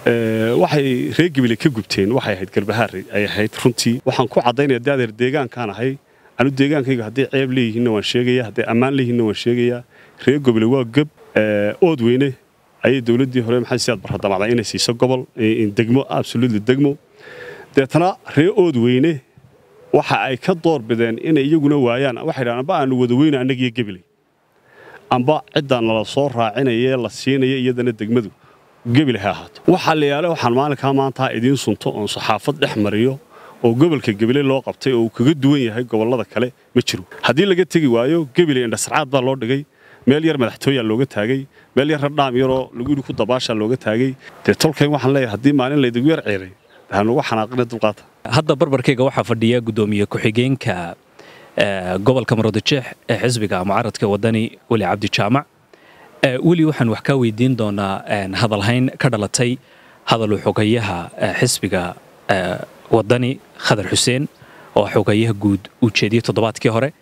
waxay reer gabile ka gubteen waxay ahayd garbahaare ay ahayd runtii waxaan ku caddaynaya dee adeer deegaankaan ahay anu deegaankayga hadday ceeb leeyihiinna waan sheegaya hadday ammaan leeyihiinna waan sheegayaa reer gobole waa geb ood weyne ayay dowladdii hore maxay siyaad barradamacdaa inay siiso gobol degmo absolutely degmo deetana reer ood weyne waxa ay ka door bideen inay iyaguna waayaan waxay dhahaan amba aanu wada weyna annagiyo gebiley amba ciddaa nala soo raacinaya la siinaya iyadana degmadu gebile ha ahaato waxaa la yaale waxaan maalinkaa maantaa idiin sunto oon saxaafad dhex mariyo oo gobolka gebile loo qabtay oo uu kaga duwan yahay gobollada kale ma jiro haddii laga tegi waayo gebile indhasarcaad baa loo dhigay meel yar madaxtooyaa looga taagay meel yar radhaam yaroo lagu yidhi ku dabaashaa looga taagay dee tolkayn waxaan leeyahay haddii maalin laydigu yar ceeray hanugu xanaaqina dulqaata hadda barbarkayga waxaa fadhiya guddoomiye ku-xigeenka gobolka maroodijeex ee xisbiga mucaradka wadani weli cabdi jaamac weli waxaan wax kaa weydiin doonaa hadalhayn ka dhalatay hadaluu xogayaha xisbiga wadani khadar xuseen oo xogayaha guud uu jeediyey toddobaadkii hore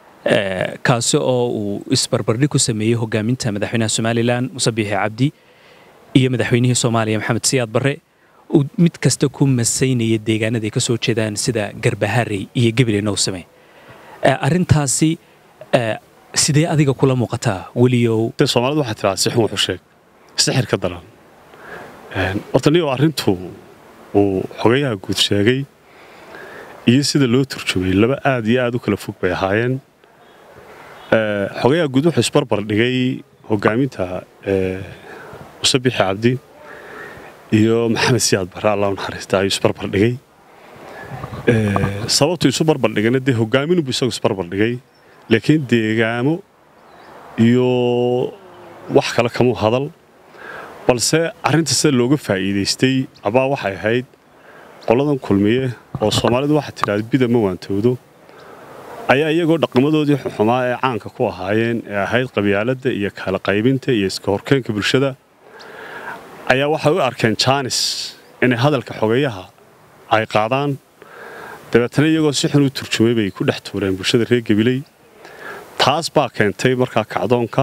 kaasi oo uu isbarbardhig ku sameeyey hogaaminta madaxweynaha somalilan muse biixi cabdi iyo madaxweynihii soomaaliya maxamed siyaad barre uu mid kasta ku masaynaya deegaanaday ka soo jeedaan sida garbaharey iyo gebile nowsame arrintaasi sidee adiga kula muuqataa weliyow soomaalidu waxay tiraa sixun wuxuu sheeg sixir ka daran horta niyo arrintu uu xogayaha guud sheegay iyo sida loo turjumay laba aad iyo aad u kala fog bay ahaayeen xogayaha guud wuxuu isbarbar dhigay hogaaminta muse bixi cabdi iyo maxamed siyaad barre allah u naxariista ayuu isbarbar dhigay sababtuu isu barbar dhigayna dee hogaaminunbu isagu isbarbar dhigay laakiin deegaamo iyo wax kale kamuu hadal balse arrinta sida looga faa'iidaystay abaa waxay ahayd qoladan kulmiye oo soomaalidu waxaa tidhahda bida ma waantoodo ayaa iyagoo dhaqamadoodii xumaa ee caanka ku ahaayeen ee ahayd qabyaaladda iyo kala qaybinta iyo iska horkeenka bulshada ayaa waxay u arkeen jaanis inay hadalka xogeeyaha ay qaadaan dabeetana iyagoo si xun u turjumay bay ku dhex tuureen bulshada reer gabiley taas baa keentay markaa kacdoonka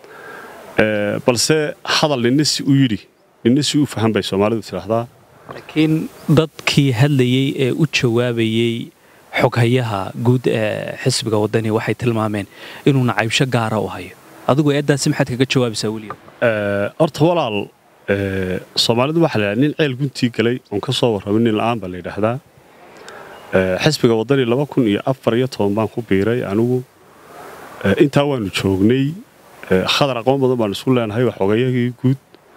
balse hadal ninna si u yidhi ninna si u fahan bay soomaalidu tidhaahdaa laakiin dadkii hadlayey ee u jawaabayey xoghayaha guud ee xisbiga waddani waxay tilmaameen inuu nacaybsho gaara u hayo adigu eeddaasi maxaad kaga jawaabaysaa weliyo horta walaal soomaalidu waxaa la nin ceel guntii galay oon ka soo warramin nin la'aan baa la yidhaahdaa xisbiga waddani laba kun iyo afar iyo toban baan ku biiray anigu intaa waanu joognay khadar aqoon badan baanu isku leenahay waa xogayahii guud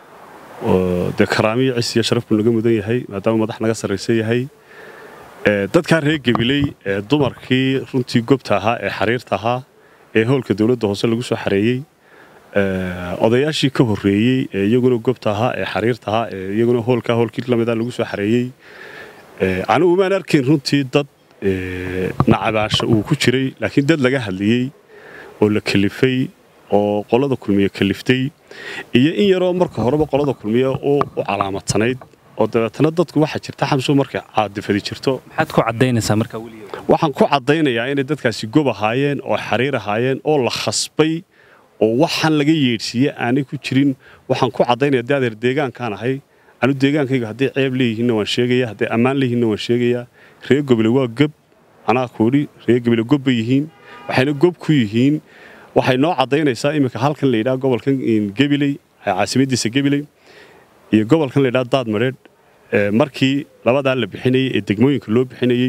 dee karaamiyo cis iyo sharaf buu naga mudan yahay maadaama madax naga sarraysan yahay dadkaa reer gabiley ee dumarkii runtii gobta ahaa ee xariirta ahaa ee howlka dowladda hoose lagu soo xareeyey odayaashii ka horreeyey ee iyaguna gobta ahaa ee xariirta ahaa ee iyaguna hoolkaa hoolkii lamida lagu soo xareeyey anigu maan arkayn runtii dad nacabaasha uu ku jiray laakiin dad laga hadliyey oo la kalifay oo qolada kulmiye kaliftay iyo in yaroo marka horeba qolada kulmiye u calaamadsanayd oo dabeetana dadku waxaa jirta xamsu markay caadifadi jirto maxaad ku caddaynaysaa markaa weliyo waxaan ku caddaynayaa inay dadkaasi gob ahaayeen oo xariir ahaayeen oo la khasbay oo waxaan laga yeedhsiiye aanay ku jirin waxaan ku caddaynaya dee adeer deegaankaan ahay anu deegaankayga hadday ceeb leeyihiinna waan sheegaya hadday ammaan leeyihiinna waan sheegayaa reer gobole waa gob anaa kuudhi reer gobole gob bay yihiin waxayna gob ku yihiin waxay noo caddaynaysaa iminka halkan la yidhaha gobolkan gebiley caasimadiisa gebiley iyo gobolkan la yidhaha daad madheedh markii labadaa la bixinayey ee degmooyinka loo bixinayey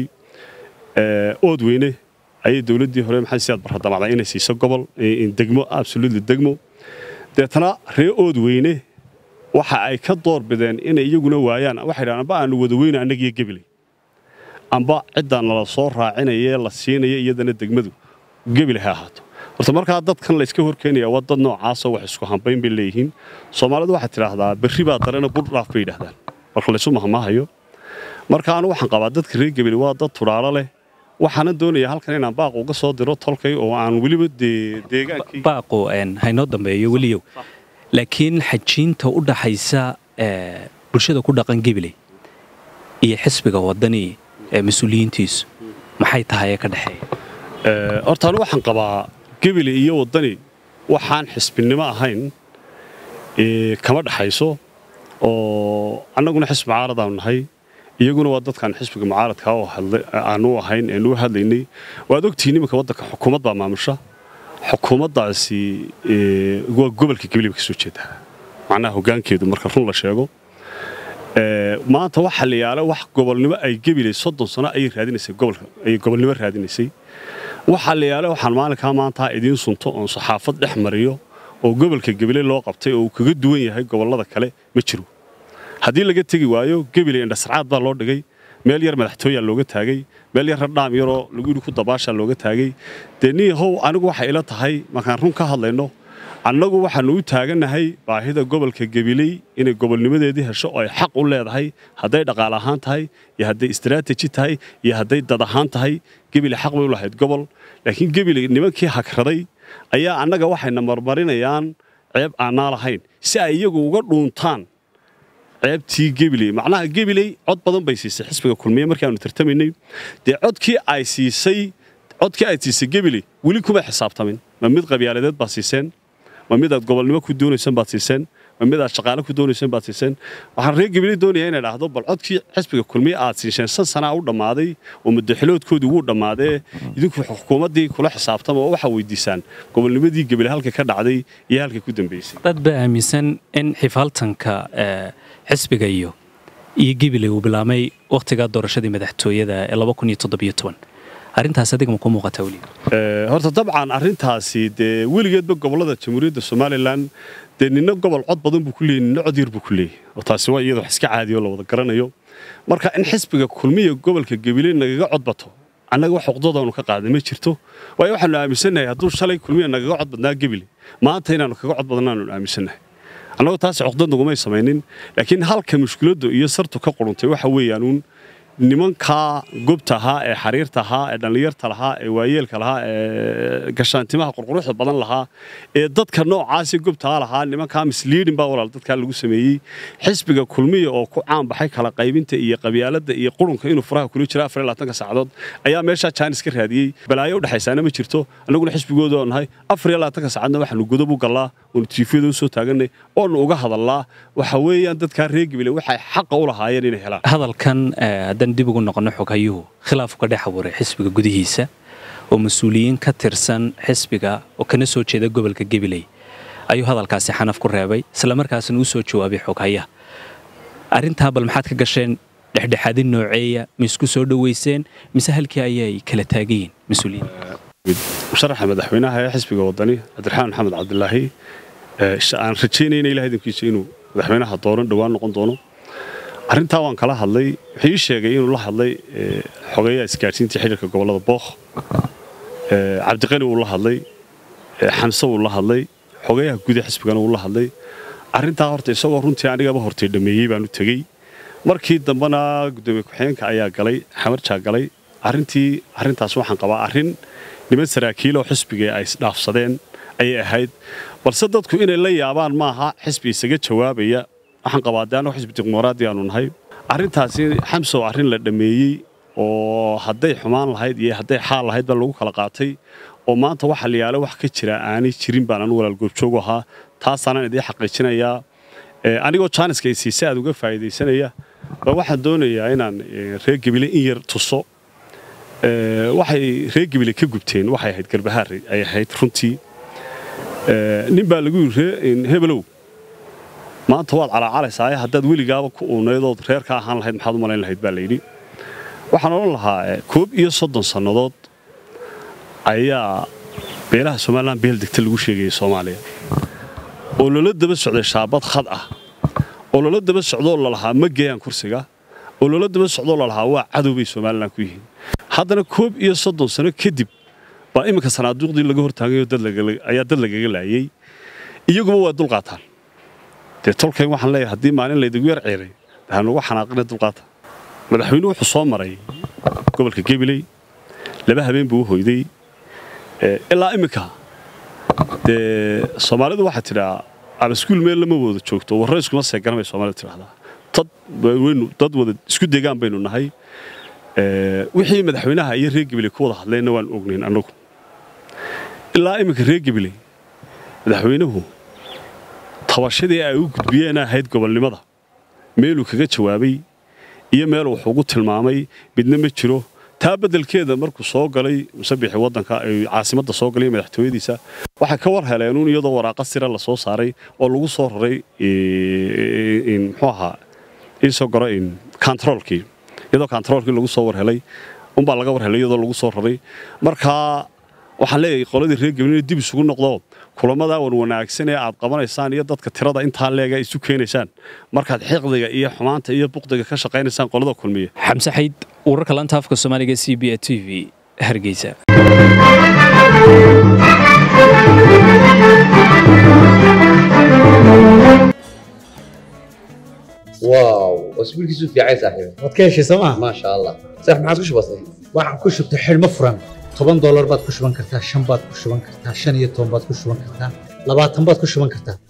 ood weyne ayay dowladdii hore maxay siyaad barradamacdaa inay siiso gobol degmo absolutely degmo deetana reer ood weyne waxa ay ka door bideen inay iyaguna waayaan waxay dhahaan amba aanu wada weyna annagiyo gebiley amba ciddaa nala soo raacinaya la siinaya iyadana degmadu gebile ha ahaato horta markaa dadkan layska horkeenaya waa dad noocaasoo wax isku hambayn bay leeyihiin soomaalidu waxay tidhaahdaa berri baa darena burdhaaf bay yidhahdaan marka laysu mahmaahayo marka anu waxaan qabaa dadka reer gebile waa dad tudhaalo leh waxaana doonaya halkan inaan baaq uga soo diro tolkay oo aan weliba deegaankii baaqu haynoo dambeeyo weliyow laakiin xajiinta u dhaxaysa bulshada ku dhaqan gebiley iyo xisbiga waddani ee mas-uuliyiintiisu maxay tahay ee ka dhexeeya horta anu waxaan qabaa gebile iyo waddani waxaan xisbinimo ahayn kama dhaxayso oo annaguna xisbi mucaaradaanu nahay iyaguna waa dadkaan xisbiga mucaaradka aanu ahayn eenu hadlaynay waad ogtihiin iminka waddanka xukuumad baa maamusha xukuumaddaasi waa gobolka gabiley ba ka soo jeedaa macnaha hoggaankeedu marka run la sheego maanta waxa la yaala wax gobolnimo ay gebiley soddon sano ayay raadinaysay gobolka ayay gobolnimo raadinaysay waxaa la yaala waxaan maalinkaa maanta idiin sunto oon saxaafad dhex mariyo oo gobolka gabiley loo qabtay oo uu kaga duwan yahay gobollada kale ma jiro haddii laga tegi waayo gebiley indhasarcaad baa loo dhigay meel yar madaxtooyaa looga taagay meel yar radhaam yaroo lagu yidhi ku dabaashaa looga taagay dee nin yahow anigu waxay ila tahay markaan run ka hadlayno annagu waxaannu u taagannahay baahida gobolka gabiley inay gobolnimadeedii hesho oo ay xaq u leedahay hadday dhaqaale ahaan tahay iyo hadday istaraatiiji tahay iyo hadday dad ahaan tahay gebile xaq bay u lahayd gobol laakiin gebile nimankii hagraday ayaa annaga waxayna marmarinayaan ceeb aanaa lahayn si ay iyagu uga dhuuntaan ceebtii gebiley macnaha gebiley cod badan bay siisay xisbiga kulmiye markii aanu tartamaynay dee codkii ay siisay codkii ay siisay gebiley weli kuma xisaabtamin ma mid qabyaaladeed baa siiseen ma mid aad gobolnimo ku doonaysaan baad siiseen ma mid aad shaqaale ku doonaysaan baad siiseen waxaan reer gabiley doonayaa inay dhahdo bal codkii xisbiga kulmiye aad siisheen san sanaa u dhammaaday oo muddaxiloodkoodii wuu dhammaadee idinku xukuumaddii kula xisaabtama oo waxaa weydiisaan gobolnimadii gabiley halka ka dhacday iyo halka ku dambaysay dad baa aaminsan in xifaaltanka xisbiga iyo iyo gebiley uu bilaabmay wakhtigaa doorashadii madaxtooyada ee arrintaas adiga ma ku muuqataa weli horta dabcan arrintaasi dee weligeedba gobollada jamhuuriyadda somalilan dee nina gobol cod badan buu ku leeyay nina cod yar buu ku leeyay oo taasi waa iyada wax iska caadiyo la wada garanayo marka in xisbiga kulmiya gobolka gabiley nagaga cod bato annaga wax xuqdadaanu ka qaaday ma jirto waayo waxaanu aaminsannahay hadduu shalay kulmiya nagaga cod badnaa gabiley maanta inaannu kaga cod badnaanu aaminsannahay annagu taasi xuqdad nagumay samaynin laakiin halka mushkiladdu iyo sartu ka quruntay waxa weeyaanuun nimankaa gobta ahaa ee xariirta ahaa ee dhallinyarta lahaa ee waayeelka lahaa ee gashaantimaha qurquruxda badan lahaa ee dadka noocaasi gobtaa lahaa nimankaa misliidin baa walaal dadkaa lagu sameeyey xisbiga kulmiya oo ku caanbaxay kala qaybinta iyo qabyaaladda iyo qurunka inuu furaha kula jiro afar iyo labaatanka saacadood ayaa meeshaa jaanis ka raadiyey balaayo u dhexaysaana ma jirto annaguna xisbigooda oo nahay afar iyo labaatanka saacadna waxaanu godob u gallaa oonu tiifiyada u soo taaganay oonu uga hadallaa waxa weeyaan dadkaa reer gabile waxay xaqa u lahaayeen inay helaan hadalkan haddaan dib ugu noqonno xoghayuhu khilaafu ka dhex abuuray xisbiga gudihiisa oo mas-uuliyiin ka tirsan xisbiga oo kana soo jeeda gobolka gabiley ayuu hadalkaasi xanaf ku reebay islamarkaasna u soo jawaabay xoghayaha arrintaa bal maxaad ka gasheen dhexdhexaadin nooceeya ma isku soo dhoweyseen mise halkii ayay kala taagayiin mas-uuliyiin musharaxa madaxweynaha ee xisbiga wadani cabdiraxmaan maxamed cabdilaahi aan rajaynayna ilaah idinkiisa inuu madaxweynaha dooran dhowaan noqon doono arrintaa waan kala hadlay wuxuu ii sheegay inuu la hadlay xogeeyaha isgaadhsiintii xidhiirka gobollada bookh cabdiqani wuu la hadlay xamse wuu la hadlay xogeeyaha guud ee xisbigana wuu la hadlay arrintaa horta isagoo runtii anigaba hortay dhammeeyey baan u tegey markii dambena guddoomiye ku-xigeenka ayaa galay xamarjaa galay arrintii arrintaas waxaan qabaa arrin niman saraakiil oo xisbiga ay isdhaafsadeen ayay ahayd balse dadku inay la yaabaan maaha xisbi isaga jawaabaya waxaan qabaa de annago xisbi dimuqraadi aanu nahay arrintaasi xamsow arrin la dhammeeyey oo hadday xumaan lahayd iyo hadday xaal lahayd baa lagu kala qaatay oo maanta waxa la yaala wax ka jira aanay jirin baan anu walaal goobjoogu ahaa taasaanaan idiin xaqiijinayaa anigoo jaaniska isiise aad uga faa'iidaysanaya ba waxaan doonayaa inaan reer gebile in yar tuso waxay reer gebile ka gubteen waxay ahayd garbahaar ay ahayd runtii nin baa lagu yidhi hebelow maanta waad calaacalaysaa haddaad weligaaba ku uunaydood reer ka ahaan lahayd maxaad u malayn lahayd baa layidhi waxaan odhan lahaa koob iyo soddon sannadood ayaa beelaha somalilan beel degta lagu sheegayay soomaaliya oo loola daba socday shaabad khad ah oo loola daba socdoo lalahaa ma geeyaan kursiga oo loola daba socdoo lalahaa waa cadow bay somalilan ku yihiin haddana koob iyo soddon sano kadib baa iminka sanaaduuqdii laga hortaagayo ayaa dad lagaga laayey iyaguba waa dulqaataan dee tolkayn waxaan leeyahay haddii maalin laydigu yar ceeray dahanugu xanaaqina dulqaata madaxweynuhu wuxuu soo maray gobolka gabiley laba habeen buu u hoyday ilaa iminka dee soomaalidu waxaa tidhaa abaskuul meel lama wada joogto warro iskuma seegaran bay soomaalida tidhahdaa dad waynu dad wada isku degaan baynu nahay wixii madaxweynaha iyo reer gabiley ku wada hadleenna waan ognayn annagu ilaa iminka reer gabiley madaxweynuhu tabashadii ay u gudbiyeen ahayd gobolnimada meeluu kaga jawaabay iyo meel wax ugu tilmaamay midna ma jiro taa beddelkeeda markuu soo galay musabixi waddanka caasimadda soo galay madaxtooyadiisa waxay ka war heleenuun iyadoo waraaqa sira la soo saaray oo lagu soo raray muxuu ahaa iisoo garo kontaroolkii iyadoo kontaroolkii lagu soo war helay unbaa laga war helay iyadoo lagu soo raray markaa waxaan leeyahay qoladii reer gablina dib isugu noqdo kulammadaa wan wanaagsan ee aad qabanaysaan iyo dadka tirada intaa leega isu keenaysaan markaad xiqdiga iyo xumaanta iyo buqdiga ka shaqaynaysaan qolada kulmiya xamse xayd wararka lanta afka soomaaliga c b a t v hargeysa واو اسبوع كيسو في عايز صاحبي waad ka heshay sooma ما شاء الله صح ما عادش بسيط waxaan ku shubtay xidhmo furan toban doolar baad ku shuban kartaa shan baad ku shuban kartaa shan iyo toban baad ku shuban kartaa labaatan baad ku shuban kartaa